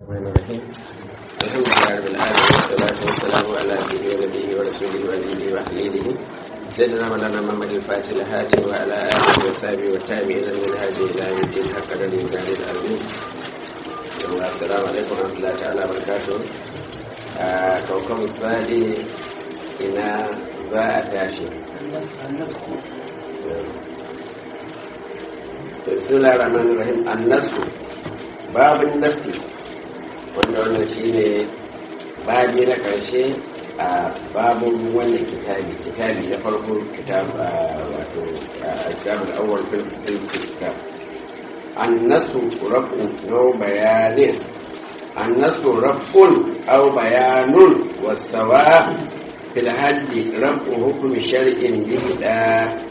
الرحمن الرحيم الحمد لله رب العالمين والصلاة والسلام على سيدنا ونبيه ورسوله وأبيه وحليله سيدنا مولانا محمد الفاتح الهاتف وعلى آله وصحبه والتابعين من هذه إلى يوم الدين حق الإنسان العظيم السلام عليكم ورحمة الله تعالى وبركاته كوكب الصادي إلى za a tashi bismillah rahman rahim annasu babin nasi wanda wannan shine babi na karshe a babin wannan kitabi kitabi na farko kitab wato kitabul awwal fil kitab annasu rabu no bayanin annasu rabun aw bayanun wasawa في الحد رفع حكم شرع بهدا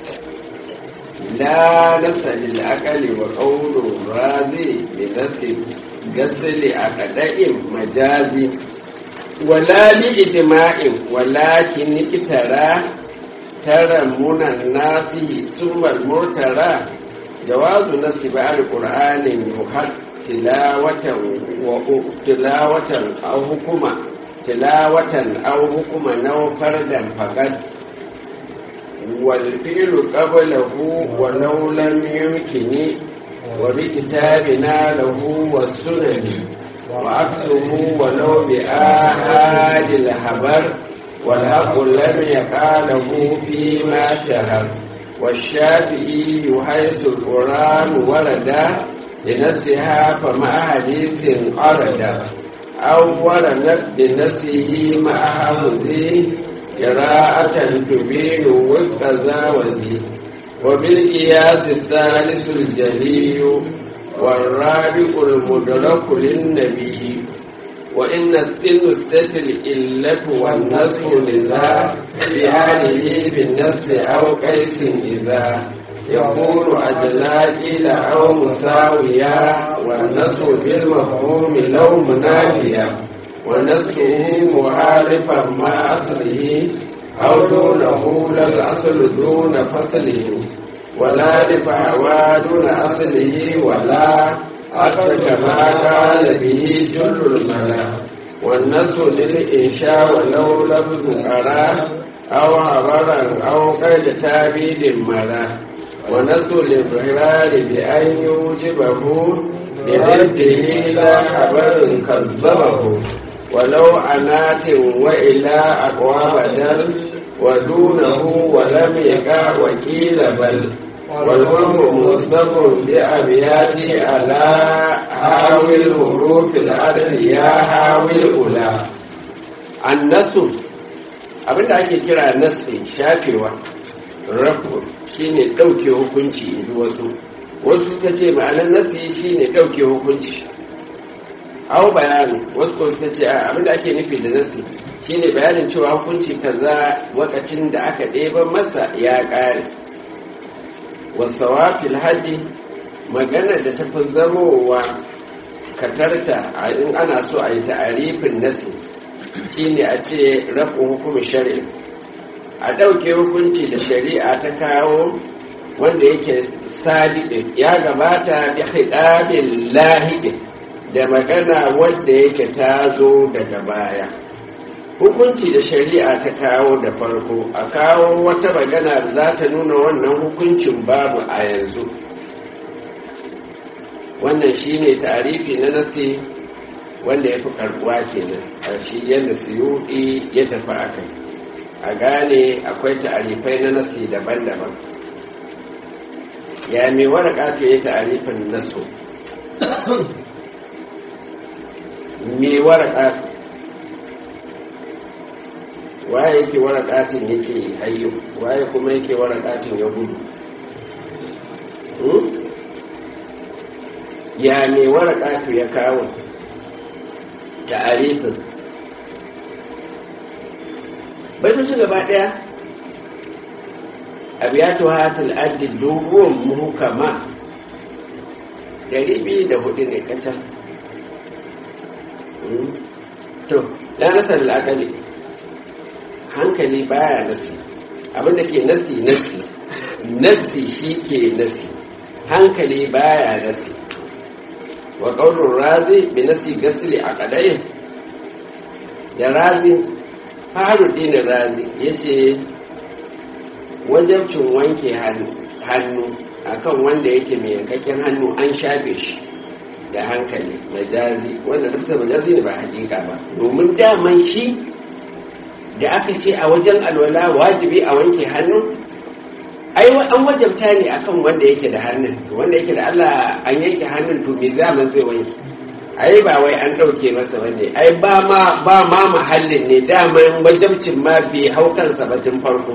لا نسأل الأقل وقول راضي بنسب قسل أقداء مجازي ولا لإجماع ولكن اكترى ترى من الناس ثم المرترى جواز نسب القرآن يحد تلاوة وتلاوة أو حكما tilawatan aw hukuma naw fardan faqad wal fi'lu qablahu wa law lam yumkini wa bi kitabina lahu was sunani wa aksuhu wa law bi ahadil habar wal haqu lam yaqalahu fi ma shahar والشافعي حيث القرآن ورد لنفسها فمع حديث أرد أولا بنفسه مع حفظه قراءة تبين وكذا وذي وبالقياس الثالث الجلي والرابع المدرك للنبي وإن السن الستل إلة والنصر لذا بهذه بالنصر أو قيس إذا يقول أجلا إلى أو مساويا والنصر بالمفهوم لو منافيا ونصره مخالفا مع أصله أو دونه لا الأصل دون فصله ولا لفعوى دون أصله ولا أكثر كما قال به جل الملا والنصر للإنشاء ولو لفظ أراه أو عبرا أو قيد تابيد مراه ونسل الإظهار بأن يوجبه لضده لا خبر كذبه ولو عنات وإلى أقوى بدل ودونه ولم يقع وكيل بل والأمر مصدق بأبياته على حاوي الحروف الأرض يا حاوي الأولى النسل abinda ake kira nasi shafewa rafu shine ɗauke hukunci in ji wasu wasu suka ce ma'anar nasi shine ɗauke hukunci au bayani wasu ko suka ce abinda ake nufi da nasi shine bayanin cewa hukunci kaza wakacin da aka ɗeba masa ya ƙare wasawa fil haddi maganar da tafi zamowa katarta in ana so a yi ta'arifin nasi shine a ce rafu hukumin shari'a a ɗauke hukunci da shari'a ta kawo wanda yake sadiƙin ya gabata bi hidabin lahiƙin da magana wanda yake ta zo daga baya hukunci da shari'a ta kawo da farko a kawo wata magana da za ta nuna wannan hukuncin babu a yanzu wannan shine tarifi na nasi wanda ya fi karbuwa kenan a shi yadda suyuɗi ya tafi a kai a gane akwai ta'arifai na nasi daban-daban ya mai waraka to ya ta'arifin nasu mai waraka waye yake warakatin yake hayyo waye kuma yake warakatin ya gudu ya mai waraka to ya kawo ta'arifin baitocin gaba daya abiyatu hatil addi dogon muhukama dari biyu da hudu ne kacan to da nasar al'akali hankali baya nasi abinda ke nasi nasi nasi shi ke nasi hankali baya nasi wa ƙaunar razi bi nasi gasili a ƙadayin da razi faru dinin razi ya ce wajabcin wanke hannu akan wanda yake mai yankakken hannu an shafe shi da hankali majazi wanda tafsir majazi ne ba hakika ba domin daman shi da aka ce a wajen alwala wajibi a wanke hannu ai an wajabta ne akan wanda yake da hannun wanda yake da Allah an yanke hannun to me zaman zai wanke ai ba wai an dauke masa bane ai ba ma ba ma mahallin ne daman wajabcin ma bai hau kansa ba tun farko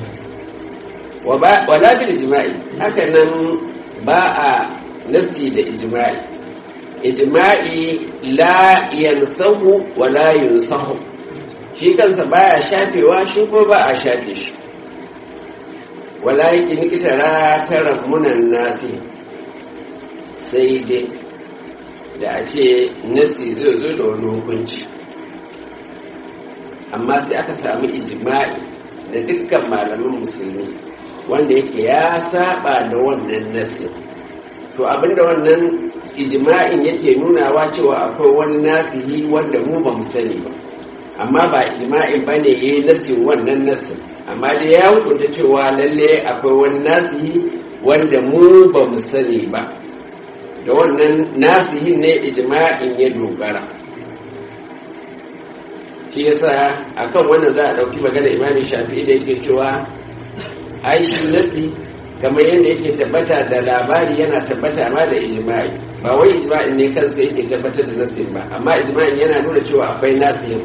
wala bil ijma'i haka nan ba a nasi da ijma'i ijma'i la yansahu wala yunsahu shi kansa baya shafewa shi ko ba a shafe shi wala yake nikitara tara munan nasi sai dai da a ce nasi zai zo da wani hukunci amma sai aka samu ijma'i da dukkan malaman musulmi wanda yake ya saba da wannan nasi to abinda wannan ijma'in yake nunawa cewa akwai wani nasihi wanda mu ba mu sani ba amma ba ijma'in ba ne ya yi nasin wannan nasin amma dai ya hukunta cewa lalle akwai wani nasihi wanda mu ba mu sani ba da wannan nasihin ne ijma'in ya dogara shi yasa akan wannan za a ɗauki magana imamin shafi'i da yake cewa ai shi nasi kamar yadda yake tabbata da labari yana tabbata ma da ijma'i ba wai ijma'in ne kansa yake tabbatar da nasin ba amma ijma'in yana nuna cewa akwai nasihin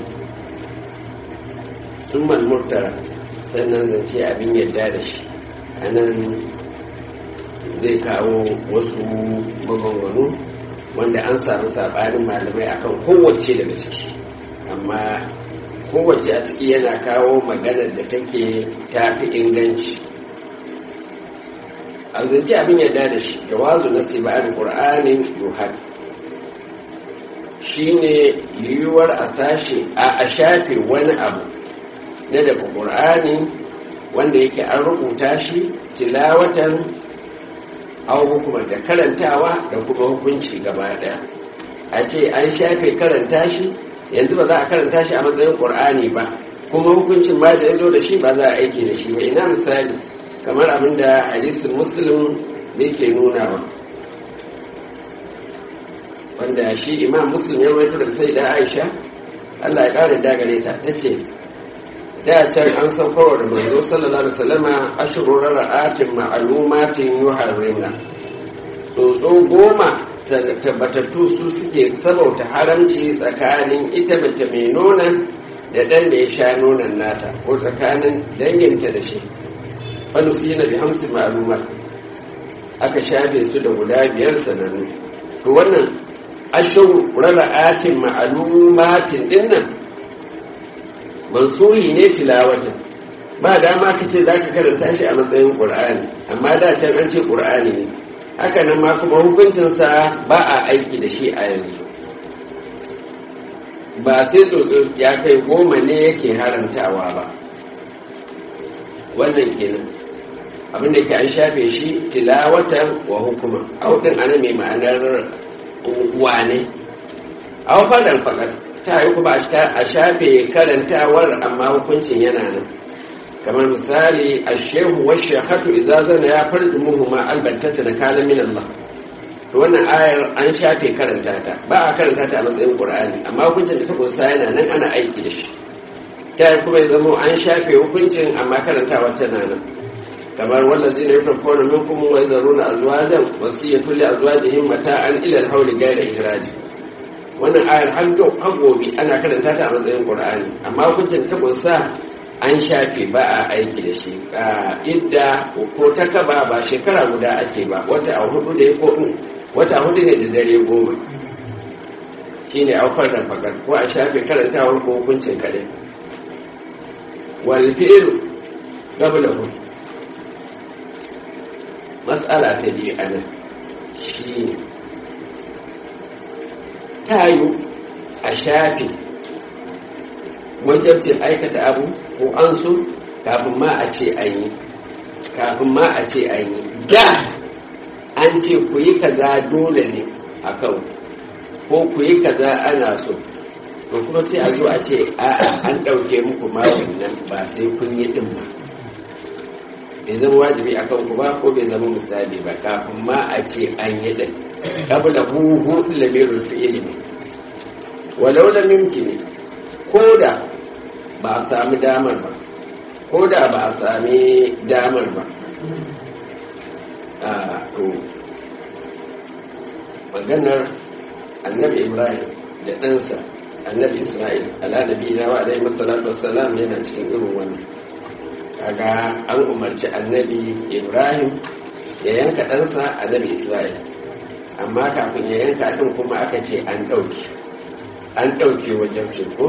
summal murtara sannan zance abin yadda da shi a nan zai kawo wasu maganganu wanda an samu saɓanin malamai akan kowace daga ciki amma kowace a ciki yana kawo maganar da take tafi inganci an zance abin yadda da shi jawazu na siba'ar ƙur'anin yuhad shine yiwuwar a sashe a shafe wani abu na daga ƙur'ani wanda yake an rubuta shi tilawatan au hukuma da karantawa da kuma hukunci gaba ɗaya a ce an shafe karanta shi yanzu ba za a karanta shi a matsayin ƙur'ani ba kuma hukuncin ma da ya zo da shi ba za a aiki da shi ba ina misali kamar abin da hadisin muslim yake nuna ba wanda shi imam muslim ya rawaito daga sai da aisha allah ya ƙara dagare ta ta ce da can an saukarwa da manzo sallallahu alaihi wasallama ashru ra'atin ma'lumatin yuharrimna tsotso goma tabbatattu su suke sabauta haramci tsakanin ita mace mai nonon da ɗan da ya sha nonon nata ko tsakanin danginta da shi wani su yi na bi hamsin ma'lumat aka shafe su da guda biyar sanannu to wannan ashru ra'atin ma'lumatin dinnan mansuhi ne tilawata ba dama ka ce za ka karanta shi a matsayin ƙur'ani amma da can an ce ƙur'ani ne haka nan ma kuma hukuncinsa ba a aiki da shi a yanzu ba sai tsotso ya kai goma ne yake haramtawa ba wannan kenan abinda ke an shafe shi tilawatan wa hukuma audin ana mai ma'anar wane a wafadan faɗar ta yi kuma a shafe karantawar amma hukuncin yana nan kamar misali a shehu wa shekatu izazana ya farji muhimma albattata da kalan min Allah to wannan ayar an shafe karanta ta ba a karanta ta a matsayin qur'ani amma hukuncin da ta kunsa yana nan ana aiki da shi ta yi kuma ya zama an shafe hukuncin amma karantawa tana nan kamar wallazi ne yutar kone min kuma wai zaruna azwajan wasiyatu li azwajihim mata'an ila al-hawli ghayra ihraji wannan ayar har gobe ana karanta ta a matsayin qur'ani amma hukuncin ta kunsa an shafe ba a aiki da shi idda ko ta kaba ba shekara guda ake ba wata a hudu da ya ko wata hudu ne da dare goma shine aukar da fakar ko a shafe karantawar ko hukuncin kadai wal fi'lu qablahu mas'ala ta biyu anan shine tayu a shafe wajabcin aikata abu ko an so kafin ma a ce an yi kafin ma a ce an yi da an ce ku yi kaza dole ne a kan ko ku yi kaza ana so to kuma sai a zo a ce a'a an ɗauke muku ma wannan ba sai kun yi ɗin ba bai zama wajibi a kan ku ba ko bai zama misali ba kafin ma a ce an yi ɗin kabla huhu lamirul fi'ili ne walau lam yumkini ko da ba a sami damar ba ko da ba a sami damar ba a to maganar annabi ibrahim da ɗansa annabi isra'il ala nabi na wa alaihi masallatu wassalam yana cikin irin wannan kaga an umarci annabi ibrahim ya yanka ɗansa annabi isra'il amma kafin ya yanka ɗin kuma aka ce an ɗauke an ɗauke wajen ko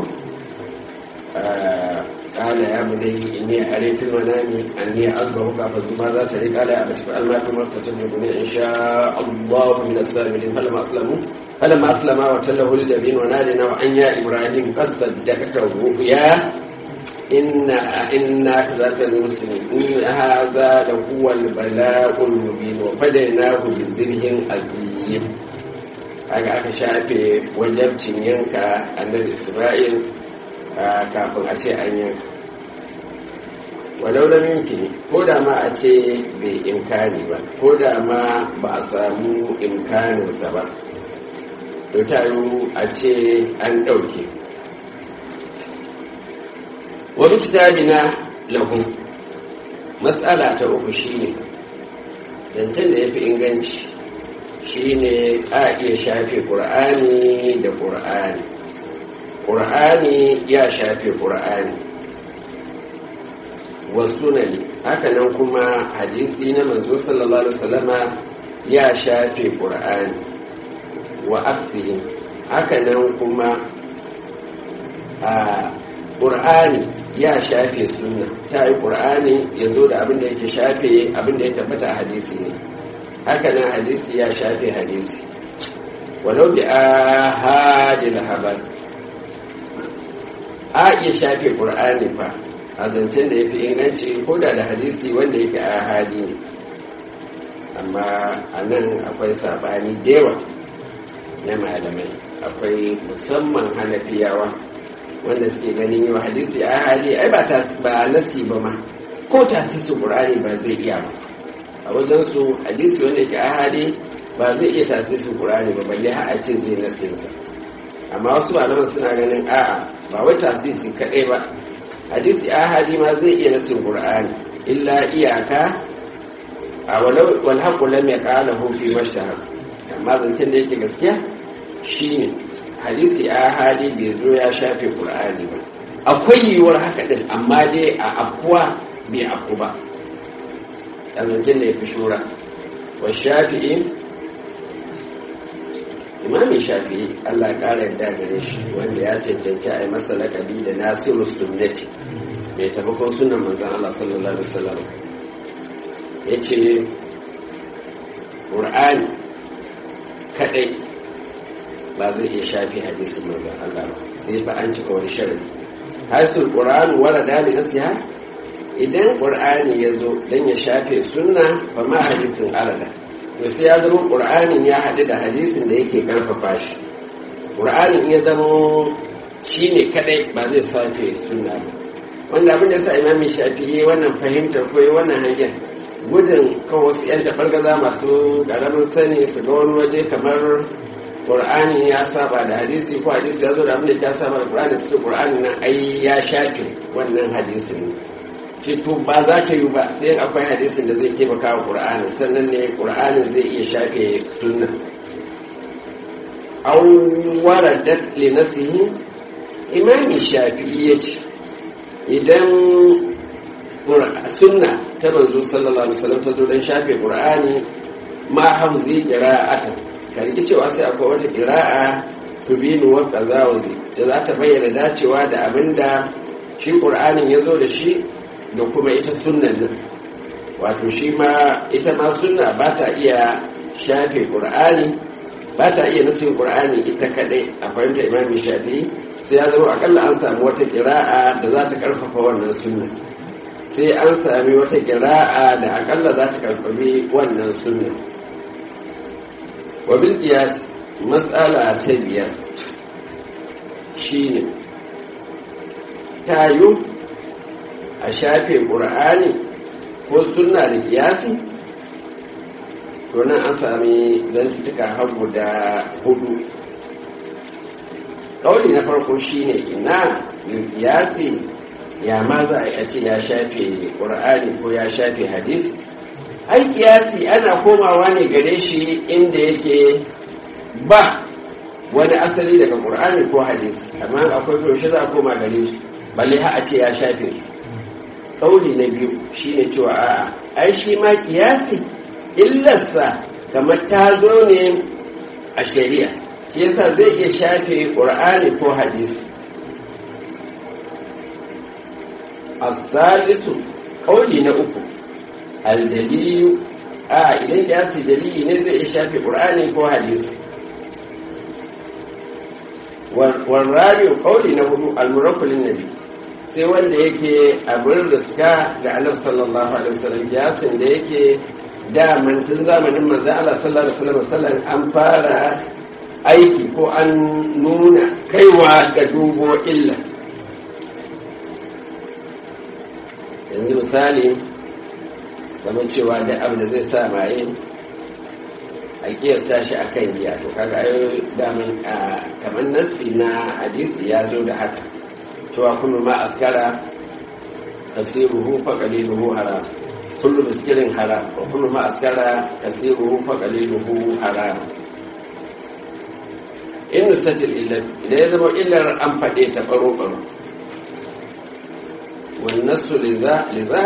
قال يا بني إني أري في المنام أني أذبحك فانظر ماذا تري قال يا أبت فعل ما تمر ستجدني إن شاء الله من السابرين فلما أسلموا فلما أسلم وتله للجبين ونادينا وأن يا إبراهيم قد صدقت الرؤيا إن إنا كذلك المسلمين إن هذا لهو البلاء المبين وفديناه بذبح عظيم aka aka shafe wajabcin yanka annabi Isra'il kafin a ce an yanka walau da yumkini ko da ma a ce bai imkani ba ko da ma ba a samu imkaninsa ba to ta yi a ce an ɗauke wani kitabi na lahu matsala ta uku shine zancen da ya fi inganci shine a iya shafe ƙur'ani da ƙur'ani ƙur'ani ya shafe ƙur'ani wasu ne hakanan kuma hadisi na manzo sallallahu alaihi wasallama ya shafe ƙur'ani wa aksihin hakanan kuma a ƙur'ani ya shafe sunna ta yi ƙur'ani ya zo da abin da yake shafe abin da ya tabbata a hadisi ne hakanan hadisi ya shafe hadisi walau bi a hadil habar a iya shafe ƙur'ani fa a zancen da ya fi inganci ko da da hadisi wanda yake a hadi ne amma a nan akwai sabani dewa na malamai akwai musamman hanafiyawa wanda suke ganin yau hadisi a hali ai ba ba nasi ba ma ko tasisu qur'ani ba zai iya ba a wajen su hadisi wanda yake a hali ba zai iya tasisu qur'ani ba balle har a ce zai nasin sa amma wasu malaman suna ganin a'a ba wai tasisi kadai ba hadisi a hali ma zai iya nasin qur'ani illa iyaka a walau wal haqu lam yaqalahu fi mashtahar amma zancen da yake gaskiya shine hadisi a hali bai zo ya shafe ƙur'ani ba akwai yiwuwar haka ɗin amma dai a afuwa bai afu ba ɗazancin da ya fi shura wa shafi'i imamin shafi'i allah ƙara yadda gare shi wanda ya cancanci a yi masa laƙabi da nasiru sunnati mai taimakon sunan manzan allah sallallahu alaihi wasallam ya ce ƙur'ani kaɗai ba zai iya shafi hadisin manzon Allah ba sai fa an cika wani sharadi hasul qur'an wala dali nasiha idan qur'ani ya zo dan ya shafe sunna fa ma hadisin alada to sai ya zama qur'anin ya haɗu da hadisin da yake karfafa shi qur'anin ya zama shine kadai ba zai shafe sunna ba wanda abin da yasa imami shafi'i wannan fahimtar ko wannan hangen gudun kawai wasu 'yan taɓargaza masu ƙaramin sani su ga wani waje kamar ƙur'ani ya saba da hadisi ko hadisi ya zo da abin da ya saba da ƙur'ani su ƙur'ani nan ai ya shafe wannan hadisin shi to ba za ta yi ba sai akwai hadisin da zai taimaka wa ƙur'ani sannan ne ƙur'ani zai iya shafe sunna an waradat li nasihi imami shafi'i ya ce idan sunna ta manzo sallallahu alaihi wasallam ta zo dan shafe ƙur'ani ma hamzi qira'atan karki cewa sai akwai wata ƙira'a tubinu wa qazawazi da za ta bayyana dacewa da abinda shi qur'anin ya zo da shi da kuma ita sunnan nan wato shi ma ita ma sunna ba ta iya shafe qur'ani ba ta iya nasin qur'ani ita kadai a fahimta imami shafi'i sai ya zama akalla an samu wata ƙira'a da za ta karfafa wannan sunna sai an sami wata ƙira'a da akalla za ta karfafi wannan sunna wabil kiyas matsala ta biyar shine tayo a shafe ƙur'ani ko suna da kiyasi to nan an sami zantutuka har guda hudu ƙauli na farko shine ina kiyasi ya ma za a ce ya shafe ƙur'ani ko ya shafe hadis ai kiyasi ana komawa ne gare shi inda yake ba wani asali daga ƙur'ani ko hadis amma akwai yaushe za a koma gare shi balle ha a ce ya shafe su ƙauli na biyu shine cewa a'a ai shi ma kiyasi illarsa kamar ta zo ne a shari'a shi yasa zai iya shafe ƙur'ani ko hadisi asalisu ƙauli na uku aljaliyu a idan kiyasi dalili ne zai iya shafe ƙur'ani ko hadisi warrabiyu ƙauli na hudu almurakulin nabi sai wanda yake abin riska ga annabi sallallahu alaihi wasallam kiyasin da yake da tun zamanin manzo Allah sallallahu alaihi wasallam an fara aiki ko an nuna kaiwa ga dubo illa yanzu misali kamar cewa da abu da zai sa maye a kiyasta shi a kan giya to kaga ayo damin kamar nassi na hadisi ya zo da haka cewa kullu ma askara kasiruhu fa qaliluhu haram kullu miskirin haram wa kullu ma askara kasiruhu fa qaliluhu haram in nusatil illa idan ya zama illar an faɗe ta baro baro wan nasu liza liza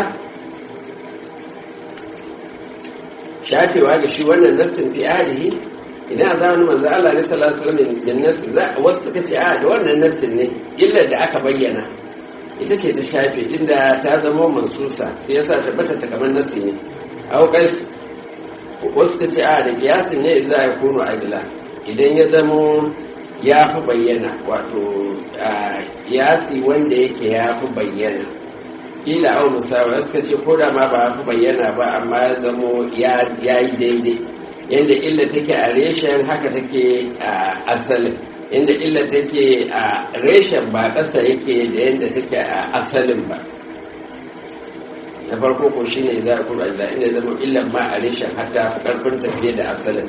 shafewa ga shi wannan nassin fi alihi idan a zamanin manzo Allah ne sallallahu alaihi wasallam da nassi za wasu suka ce a da wannan nassin ne illar da aka bayyana ita ce ta shafe tunda ta zama mansusa sai yasa tabbata ta kamar nassi ne au kais wasu suka ce a da kiyasin ne za ya kuno adila idan ya zamo ya fi bayyana wato kiyasi wanda yake ya fi bayyana ila au musawa suka ce ko da ma ba fi bayyana ba amma ya zamo ya yi daidai yadda illa take a reshen haka take a asalin inda illa take a reshen ba ƙasa yake da yadda take a asalin ba na farko ko shi ne za a kuma da inda zama illan ma a reshen hatta karfin tafiye da asalin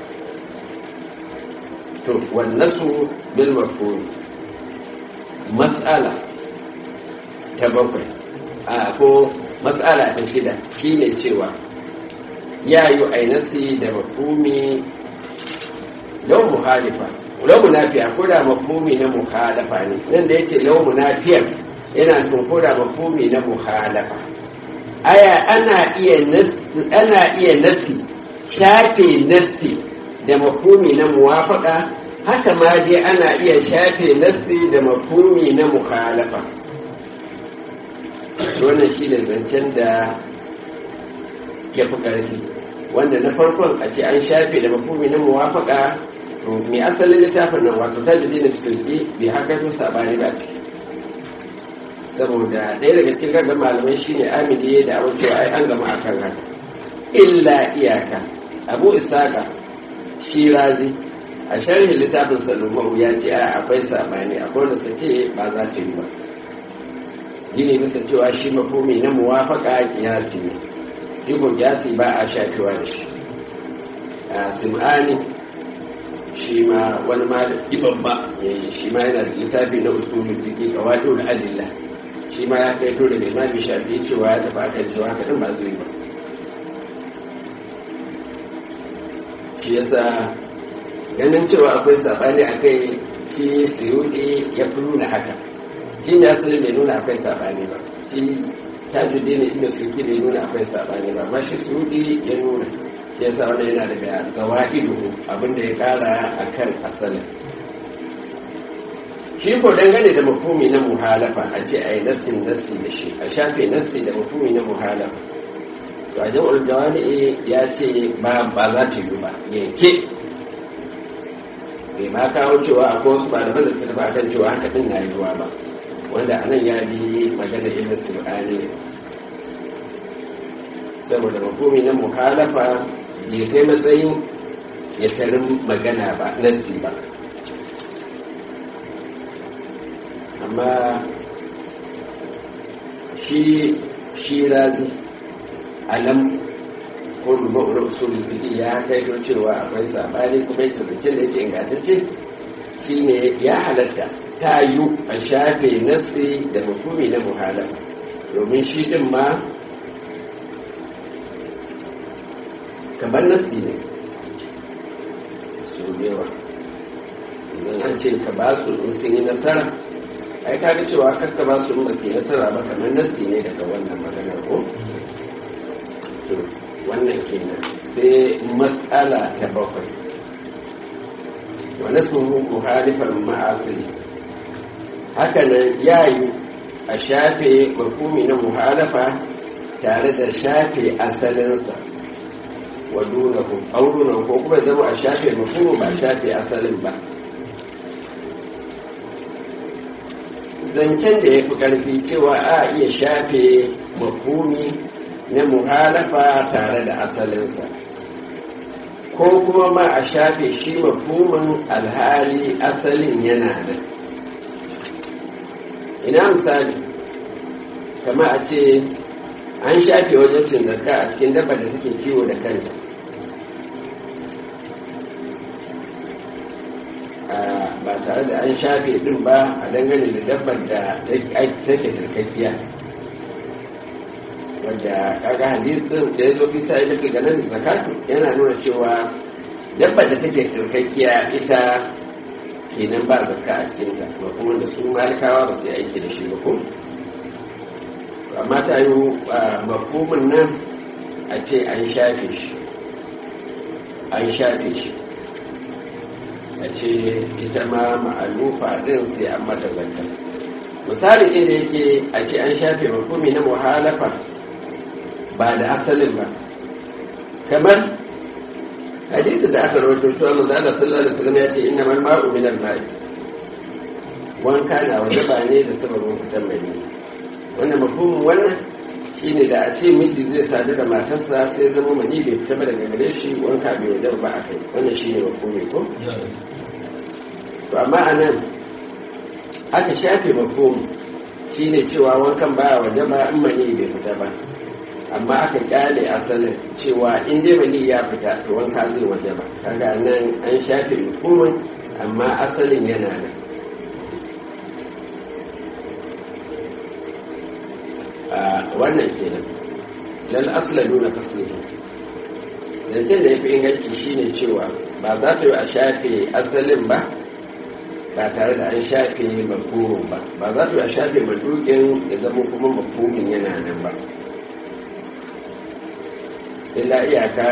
to wannasu bil mafhum mas'ala ta bakwai a ko matsala ta shida shine cewa ya yi ainasi da mafumi lau muhalifa lau munafiya ko da mafumi na muhalafa ne nan da yace lau munafiyar yana tun ko da mafumi na muhalafa aya ana iya nasi ana iya nasi shafe nasi da mafumi na muwafaka haka ma dai ana iya shafe nasi da mafumi na muhalafa wannan shi ne zancen da ya fi ƙarfi wanda na farkon a ce an shafe da mafumi na muwafaka mai asalin littafin nan wato ta jide na fisulki bai haka to sabani ba ciki saboda ɗaya daga cikin gaggan malamai shi ne amini da abin cewa ai an gama akan haka illa iyaka abu isaka shi razi a sharhin littafin salomau ya ce a akwai sabani akwai wanda su ce ba za ta yi ba gini bisa cewa shi mafumi na muwafaka kiyasi ne iko kiyasi ba a shafewa da shi a sim'ani shi ma wani malami babba shi ma yana da littafi na usulun dike ga wato da adilla shi ma ya kai to da limami shafi cewa ya tafi akan cewa haka ba zai ba shi yasa ganin cewa akwai sabani a kai shi siyudi ya fi nuna haka shi ne asali bai nuna akwai sabani ba shi tajudi ne inda suke bai nuna akwai sabani ba amma shi sudi ya nuna ya sa wanda yana daga zawa'idu abinda ya kara a kan asalin shi ko dangane da mafumi na muhalafa a ce a yi nassin nassi da shi a shafe nassi da mafumi na muhalafa to a jam'ul jawami'i ya ce ba ba za ta yi ba yanke bai ma kawo cewa akwai wasu malaman da suka tafi akan cewa haka din na yiwuwa ba wanda anan ya bi magana ibn sulani saboda mafumi na muhalafa bai kai matsayin ya tarin magana ba nassi ba amma shi shi razi alam ko rubar usulul fiqh ya kai cewa akwai sabani kuma yace zancen da yake ingantacce shine ya halatta ta yi a shafe nassi da mafumi na muhala domin shi din ma kamar nassi ne su yawa idan an ce ka ba su in sun yi nasara ai kaga cewa kakka ba su in ba su yi nasara ba kamar nassi ne daga wannan maganar ko wannan kenan sai matsala ta bakwai wani suhu muhalifan ma'asiri hakanan yayu a shafe mafumi na muhalafa tare da shafe asalinsa wa dunahu aurunan ko kuma zama a shafe mafumi ba shafe asalin ba zancen da ya fi ƙarfi cewa a iya shafe mafumi na muhalafa tare da asalinsa ko kuma ma a shafe shi mafhumin alhali asalin yana da ina misali kama a ce an shafe wajen cin zarka a cikin dabba da take kiwo da kanta ba tare da an shafe din ba a dangane da dabbar da take turkakkiya wadda kaga hadisin da ya zo bisa ita ke ganin zakatu yana nuna cewa dabbar da take turkakkiya ita kenan ba zakka a cikinta ba kuma da su malikawa ba su yi aiki da shi ba ko amma ta yi mafhumin nan a ce an shafe shi an shafe shi a ce ita ma ma'alufa din sai an mata zakka misali inda yake a ce an shafe mafhumi na muhalafa ba da asalin ba kamar hadisi da aka rawaito cewa manzo Allah sallallahu alaihi wasallam ya ce inna mal ma'u min al ma'i wanka na wajaba ne da sababin fitan mani wannan mafhumin wannan shine da a ce miji zai sadu da matarsa sai zama mani bai fita ba daga gare shi wanka bai wajaba ba akai wannan shine mafhumi ko to amma anan aka shafe mafhumi shine cewa wankan baya wajaba in mani bai fita ba amma aka kyale asalin cewa in dai mani ya fita to wanka zai waje ba kaga nan an shafe hukumin amma asalin yana nan a wannan kenan lal asla nuna faslihi zancen da ya fi inganci shine cewa ba za ta yi a shafe asalin ba ba tare da an shafe mafhumin ba ba za ta yi a shafe madukin ya zama kuma mafhumin yana nan ba illa iyaka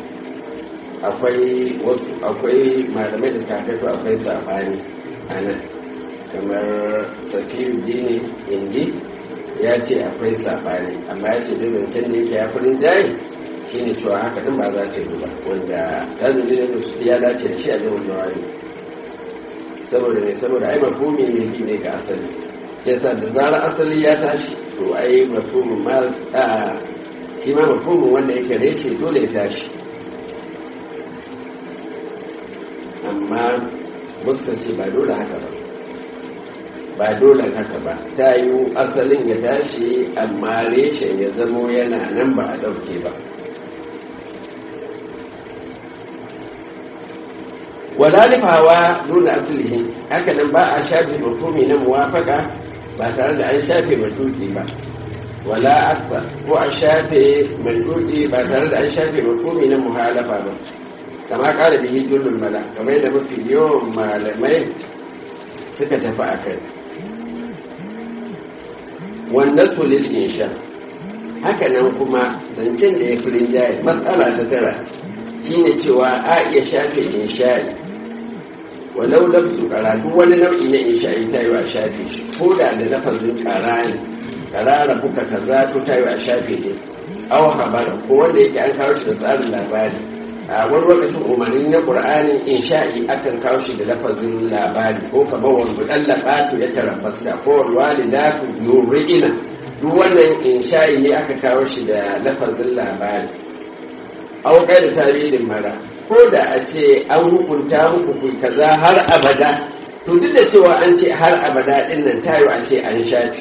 akwai wasu akwai malamai da suka kaito akwai sabani a nan kamar safiyu dini indi ya ce akwai sabani amma ya ce da zancen da yake ya furin jayi shi ne cewa haka din ba za ta yi ba wanda ɗazin da su ya dace da shi a jihar jawari saboda ne saboda ai mafumi ne bi ne ga asali yasa da zarar asali ya tashi to ai mafumin ma shi ma mafhumin wanda yake reshe dole ya tashi amma muska ce ba dole haka ba ba dole haka ba ta yi asalin ya tashi amma reshen ya zamo yana nan ba a ɗauke ba wadalifawa nuna asalihin haka nan ba a shafe mafhumi na muwafaka ba tare da an shafe matuki ba wala aksa ko a shafe mandudi ba tare da an shafe mafhumi na muhalafa ba kama kara bihi jullul mala kamar yadda mafi yawan malamai suka tafi a kai wanda su lil insha haka nan kuma zancen da ya fi rinjaye matsala ta tara shine cewa a iya shafe insha'i walau lafsu karatu wani nau'i na insha'i ta yi wa shafe shi ko da da lafazin karani karara buka kaza to ta yi a shafe ne aw habara ko wanda yake an kawo shi da tsarin labari a wani lokacin umarni na qur'ani insha'i akan kawo shi da lafazin labari ko kamar wanda dan labatu ya tarabbas da ko walidatu yurina duk wannan insha'i ne aka kawo shi da lafazin labari aw kai da tarihin mara ko da a ce an hukunta muku ku kaza har abada to duk da cewa an ce har abada din nan tayo a ce an shafi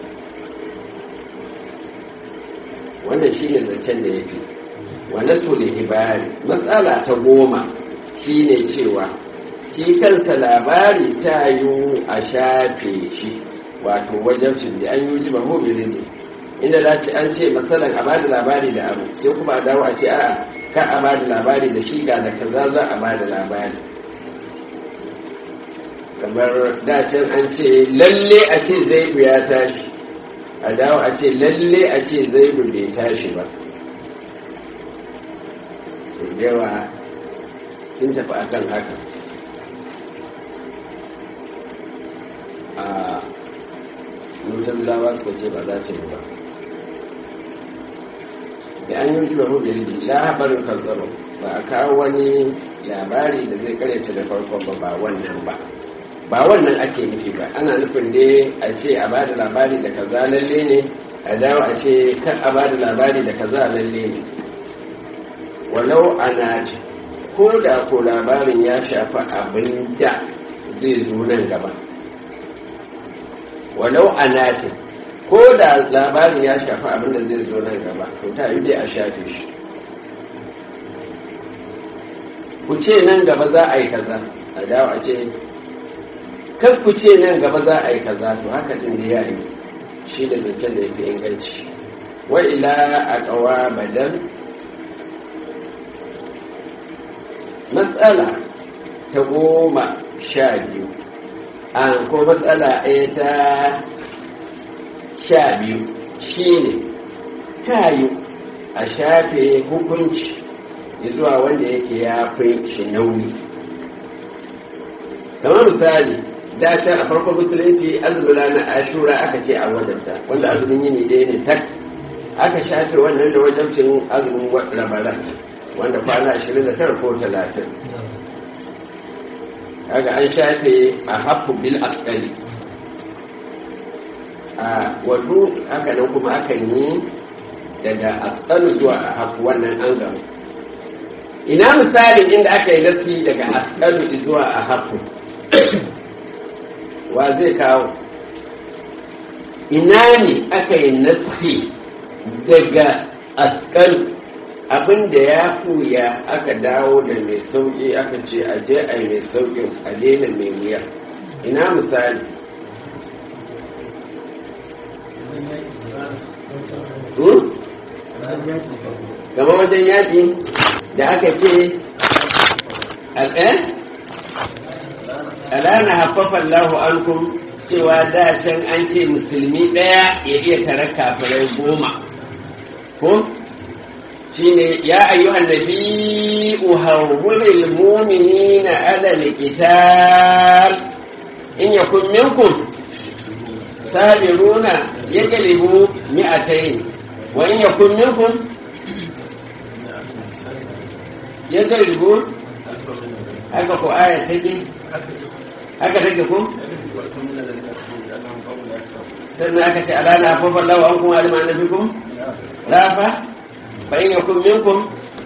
wannan shine zancen da yafi wa nasul hibari matsala ta goma shine cewa shi kansa labari tayo a shafe shi wato wajen da an yi jiba mobilin ne inda za ci an ce matsalan a bada labari da abu sai kuma a dawo a ce a'a ka a bada labari da shi ga da kaza za a bada labari kamar dacin an ce lalle a ce zaibu ya tashi a dawo a ce lalle a ce zaibu bai tashi ba yawa sun tafi akan haka a mutum lawa suka ce ba za ta yi ba da an yi ba mu bildi labarin kanzaro ba a kawo wani labari da zai karyata da farkon ba ba wannan ba ba wannan ake nufi ba ana nufin ne a ce a ba da labari da kaza lalle ne a dawo a ce kan a ba da labari da kaza lalle ne walau ana ko da ko labarin ya shafi abin da zai zo nan gaba walau anatin ko da labarin ya shafi abin da zai zo nan gaba to ta yi dai a shafe shi ku ce nan gaba za a yi kaza a dawo a ce kan ku ce nan gaba za a yi kaza to haka din da ya yi shi da zancen da ya fi inganci wa ila a ƙawa badal matsala ta goma sha biyu an ko matsala ɗaya ta sha biyu shi ne ta yi a shafe hukunci zuwa wanda yake ya fi shi nauyi kamar misali da can a farkon musulunci azumula na ashura aka ce a wajabta wanda azumin yini ɗaya ne tak aka shafe wannan da wajabcin azumin rabaran wanda kwana 29 ko 30 kaga an shafe a hafu bil asali a wato haka nan kuma akan yi daga asalu zuwa a hafu wannan an gama ina misalin inda aka yi nasi daga asalu zuwa a hafu wa zai kawo ina ne aka yi nasi daga asalu abinda ya fuya aka dawo da mai sauƙi aka ce a je a yi mai sauƙin a daina mai wuya ina misali gaba wajen yaƙi da aka ce alana haffafan lahu ankum cewa da can an ce musulmi ɗaya ya iya tare kafirai goma ko shine ya ayyuhan nabi uhawwilil mu'minina ala alqital in yakun minkum sabiruna yaglibu mi'atayn wa in yakun minkum yaglibu haka ko aya take haka take ko sannan aka ce ala na hafafa lawa an kuma alima annabikum rafa فإن يكن منكم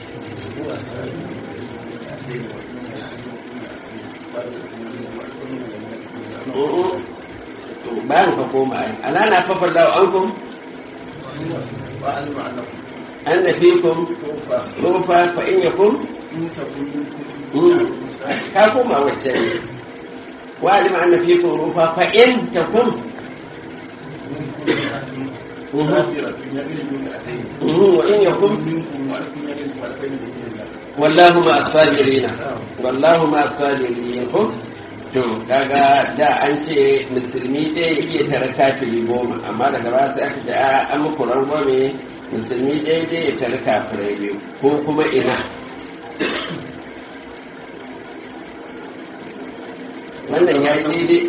bayan ka koma ai ana na fafar da ankum an da fikum rufa fa in yakum ka koma wacce ne wa alima an da fikum rufa fa in takum وإن يكن والله مع الصابرين والله مع الصابرين to kaga da an ce musulmi ɗaya iya tare kafiri goma amma daga ba sai aka ce a an muku rangwame musulmi ɗaya ɗaya ya tare kafirai biyu ko kuma ina wannan ya yi daidai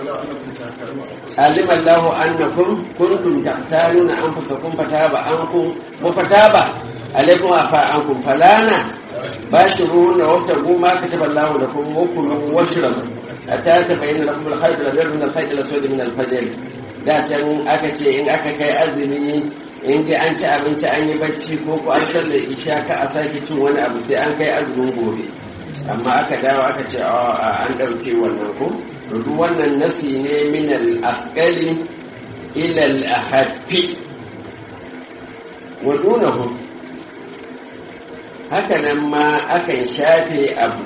alim Allahu annakum kuntum taqtaluna anfusakum fataba ankum wa fataba alaykum afa ankum falana bashiruhunna wabtagu ma kataba Allahu lakum wa kulu washrabu hatta tabayyana lakum al-khayt al-abyad min al-khayt al-aswad min al-fajr da can aka ce in aka kai azumi in ji an ci abinci an yi bacci ko ko an sallar isha ka a sake cin wani abu sai an kai azumin gobe amma aka dawo aka ce a an ɗauke wannan ko duk wannan nasi ne min al-asqali ila al-ahaffi wa dunahu haka nan ma akan shafe abu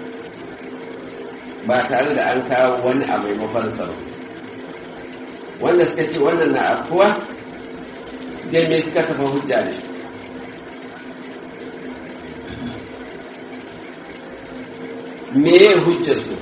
ba tare da an kawo wani a maimakon sa ba wanda suka ce wannan na afuwa dai me suka kafa hujja da shi me ya hujjar su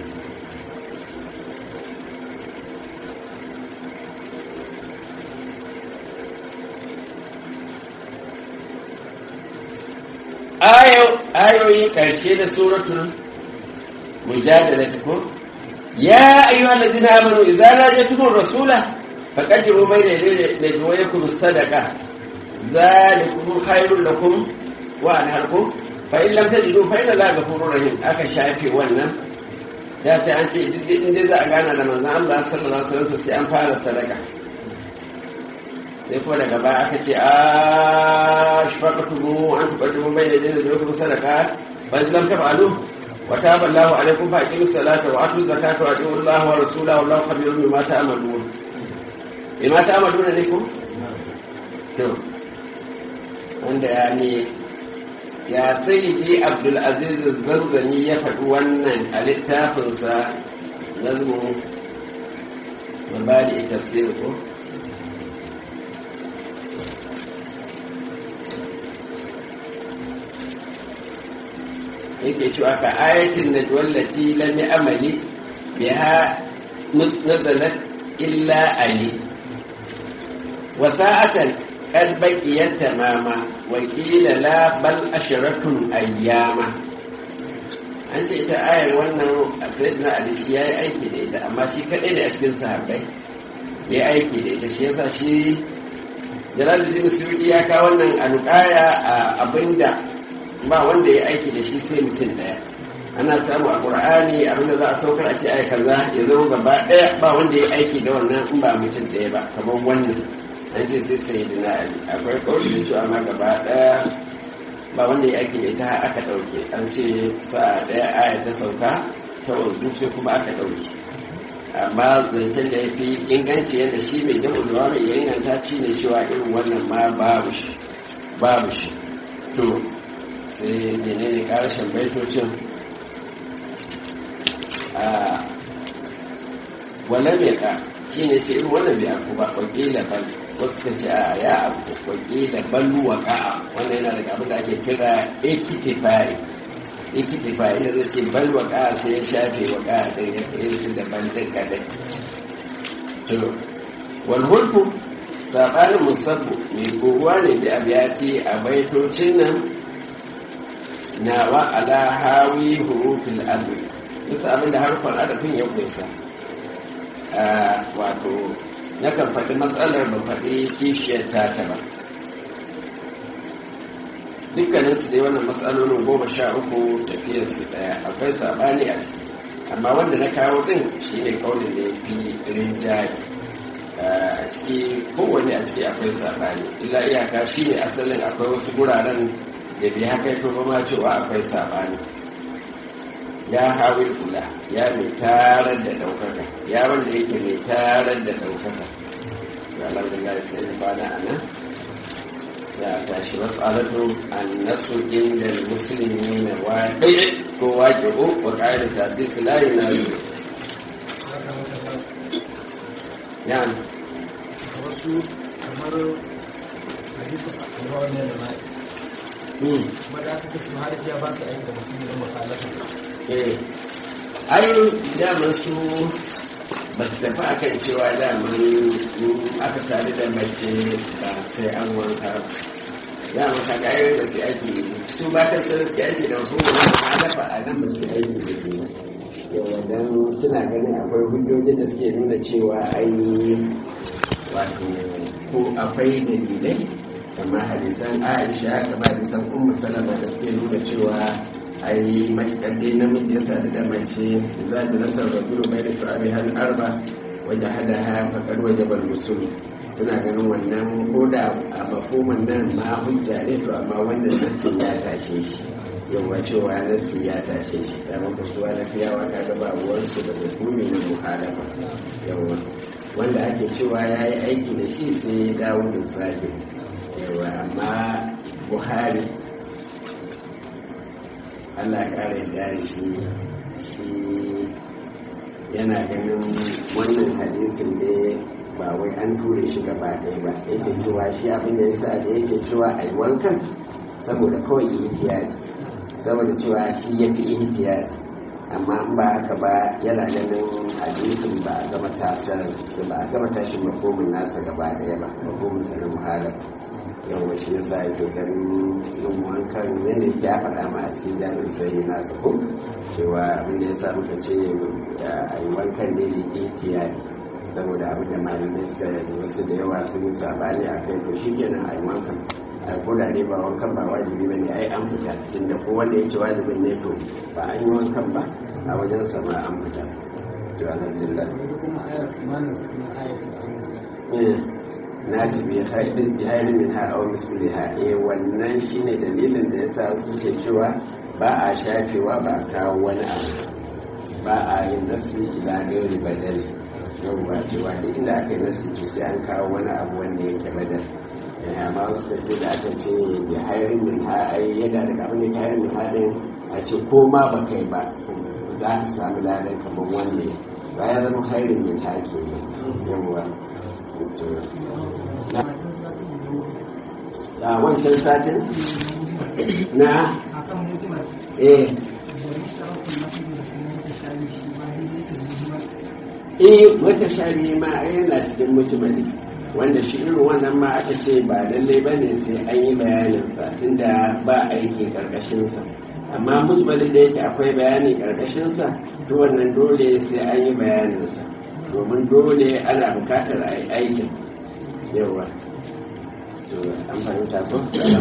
ayoyi ƙarshe da suratul mujadala ko ya ayyuhal ladina amanu idza najatukum rasula faqaddimu bayna yaday najwaykum sadaqa zalikum khairul lakum wa anharkum fa in lam tajidu fa inna allaha ghafurur rahim aka shafe wannan ya ce an ce in dai za a gana da manzon Allah sallallahu alaihi wasallam sai an fara sadaka sai ko daga baya aka ce a shafaqatumu an tuqaddimu bayna yaday najwaykum sadaqa fa in lam taf'alu وتاب الله عليكم فأقيموا الصلاة وآتوا الزكاة وأطيعوا الله ورسوله والله خبير بما تعملون بما تعملون لكم to wanda ya ne ya sayyidi abdulaziz zanzani ya faɗi wannan a littafinsa nazmu mabadi tafsir ko yake cewa ka ayatin da wallati lam amali biha nazalat illa ali wa sa'atan qad baqiyat tamama wa qila la bal asharatun ayyama an ce ita ayar wannan sayyidina ali shi yayi aiki da ita amma shi kadai da cikin sahabbai yayi aiki da ita shi yasa shi Jalaluddin Suyuti ya kawo wannan alƙaya a abinda ba wanda ya aiki da shi sai mutum ɗaya ana samu a ƙur'ani abinda za a saukar a ce ai kaza ya zama gaba ɗaya ba wanda ya aiki da wannan in ba mutum ɗaya ba kamar wannan an ce sai sai da ali akwai kawai da cewa ma gaba ɗaya ba wanda ya aiki da ita aka ɗauke an ce sa'a ɗaya aya ta sauka ta wanzu sai kuma aka ɗauke amma zancen da ya fi inganci yadda shi mai jamu da mai ya inganta ci ne cewa irin wannan ma babu shi babu shi to sai menene karshen baitocin a wala mai ka shi ne ce irin wannan bai aku ba wakila bal wasu ka ce a ya abu wakila balu wa ka'a wannan yana daga abin da ake kira ekitifai ekitifai inda zai ce bal wa ka'a sai ya shafe wa ka'a ɗin ya tsaye su da bal ɗin kadai to wal hulku saɓanin musabbu mai kowa ne da abiyati a baitocin nan nawa ala hawi hurufin alwi bisa abinda harfan adafin ya kusa wato nakan faɗi matsalar ba faɗi kishiyar tata ba dukkanin su dai wannan matsalolin goma sha uku tafiyar su ɗaya akwai saɓani a ciki amma wanda na kawo ɗin shi ne kaunin da ya fi rinjaye a ciki kowane a ciki akwai saɓani illa iyaka shi ne asalin akwai wasu guraren da bi haka ya ma cewa akwai sabani ya hawi kula ya mai tarar da daukaka ya wanda yake mai tarar da daukaka ya alhamdulillah sai da bana a nan ya tashi matsalatu an nasu inda musulmi na waƙi ko waƙi ko wa ƙa'ida tasiri su layi na yi ya wasu kamar hadisun a wannan da ma'i maza ta kasu har ya ba su aiki da mutum da makalafa eh ai daman su ba su tafi a kan cewa daman aka sadu da mace ba sai an wanka daman ka kayan da su aiki su ba ta su su aiki da wasu wani makalafa a nan ba su aiki da su yawa dan suna ganin akwai hujjojin da suke nuna cewa ai wato ko akwai dalilai kamar hadisan aisha kamar hadisan ummu salama da suke nuna cewa ai matuƙar dai namiji ya sadu da mace za ta nasar da duro bai da shu'abi har arba waje hada ha faƙar waje bal musulmi suna ganin wannan ko da a mafoman nan ma hujja ne to amma wannan nassin ya tashe shi yawa cewa nassi ya tashe shi da maka suwa na fiyawa ka ga ba ruwansu da hukumi na muhalafa yawa wanda ake cewa ya yi aiki da shi sai ya dawo da zahiri yawa amma buhari allah kara yadda da shi shi yana ganin wannan hadisin ne ba wai an ture shi gaba ɗaya ba yake cewa shi abin da yasa da yake cewa a yi wankan saboda kawai ihtiyari saboda cewa shi ya fi ihtiyari amma in ba haka ba yana ganin hadisin ba a gama tasar ba a gama tashin makomin nasa gaba ɗaya ba makomin sa na muhalar yawa shi yasa yake ganin yin wankan yadda yake ya faɗa ma a cikin jami'in sai nasa ko cewa abin da ya sa muka ce a yi wankan ne da ihtiyari saboda abin da malamai suka yi wasu da yawa sun yi sabani a kai to shi kenan a yi wankan a koda ne ba wankan ba wajibi ba ne ai an fita tunda ko wanda ya ce wajibin ne to ba an yi wankan ba a wajen sama an fita to alhamdulillah na tafi haidin biharin min ha au misliha eh wannan shine dalilin da yasa suke cewa ba a shafewa ba a kawo wani abu ba a yin nasi ila gairi badali yawwa cewa duk inda aka yi nasu to sai an kawo wani abu wanda yake badal amma wasu tafi da aka ce bi hayarin min ha ai yana da abin da ke hayarin min ha din a ce ko ma ba kai ba za ka samu ladan kamar wanda ba ya zama hayarin min ha ke yawwa a wancan satin na eh eh wata shari ma yana cikin mutumali wanda shi irin wannan ma aka ce ba lalle ba ne sai an yi bayaninsa tunda ba aiki karkashinsa amma mujmali da yake akwai bayani karkashinsa to wannan dole sai an yi bayaninsa domin dole ana bukatar a yi aikin yawa an fahimta ko